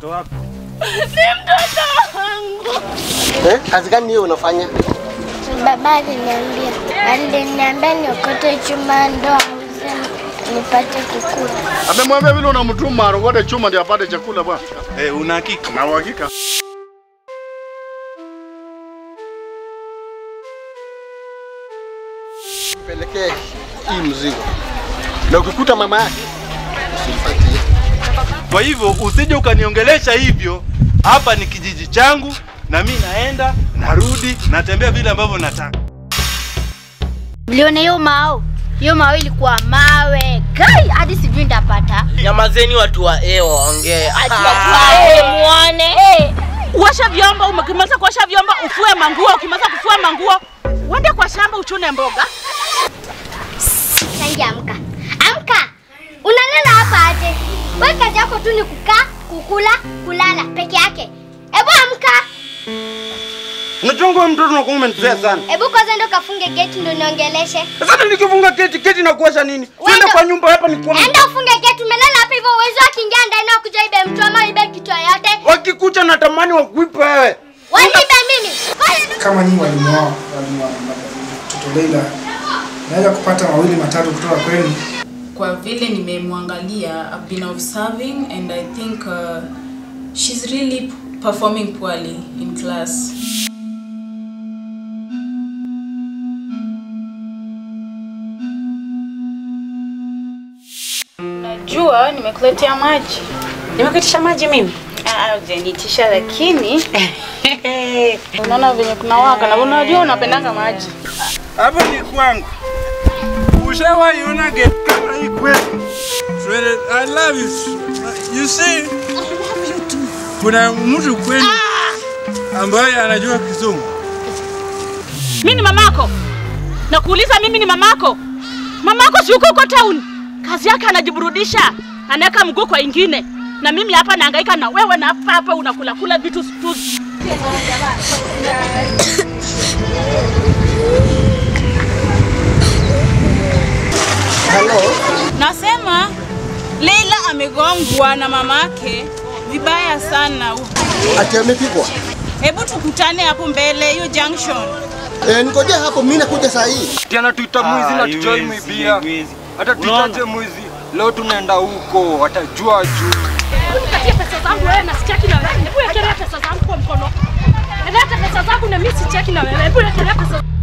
mtoto wako? Ni mtoto wangu. Eh, kazi gani hiyo unafanya? Baba aliniambia, aliniambia niokote chuma ndo auze nipate kukula. Amemwambia vile unamtuma arogote chuma ndio apate chakula bwana. Eh, una hakika? Na uhakika. Pelekee hii mzigo. Na ukikuta mama yake usimpatie. Kwa hivyo usije ukaniongelesha hivyo. Hapa ni kijiji changu na mi naenda narudi, natembea vile ambavyo nataka. Mliona hiyo mao? Hiyo mao ilikuwa mawe. Kai hadi sijui ndapata. Nyamazeni watu wa e waongee. muone. Uosha vyombo, ukimaliza kuosha vyombo ufue manguo, ukimaliza kufua manguo uende kwa shamba uchune mboga. Sangi amka. Amka. Unalala hapa aje? Wewe kazi yako tu ni kukaa, kukula, kulala peke yake. Ebu amka. Unajua wewe mtoto unakuwa umenitrea sana. Ebu kwanza ndo kafunge gate ndo niongeleshe. Sasa nikifunga keti keti na kuosha nini? Twende Wenda- kwa nyumba hapa ni kwa Enda ufunge gate, umelala hapa hivyo uwezo akiingia ndani na kuja ibe mtu ama ibe kitu yoyote. wakikucha natamani wakuipe wewe. Wanibe mimi. Ngoja kama nyinyi walimu wao walimu wa mtoto Leila, naweza kupata mawili matatu kutoka kwenu. kwa vile nimemwangalia I've been observing and I think uh, she's really performing poorly in class. Najua nimekuletea maji. Nimekuitisha maji mimi? Ah, hujaniitisha lakini unaona venye kunawaka na unajua unapendanga maji. Hapa ni kwangu. Ushawahi ona gate kama hii kwetu? Swede, I love you. You see? Kuna mtu kwenu ambaye anajua Kizungu. Mimi ni mamako. Nakuuliza mimi ni mamako. Mamako si uko huko town. Kazi yake anajiburudisha. Anaweka mguu kwa ingine. Na mimi hapa nahangaika na wewe na hapa hapa unakula kula vitu tu. Nasema Leila amegongwa na mamake vibaya sana. Ati amepigwa. Hebu tukutane hapo mbele hiyo junction. Eh, nikojea hapo mimi nakuja saa hii. Tena tuita mwizi na tujoi mwibia. Hata tuitaje mwizi. Leo tunaenda huko, watajua juu. Nikatie pesa zangu wewe na sicheki na wewe. Hebu wekelea pesa zangu kwa mkono. Leta pesa zangu na mimi sicheki na wewe. Hebu wekelea pesa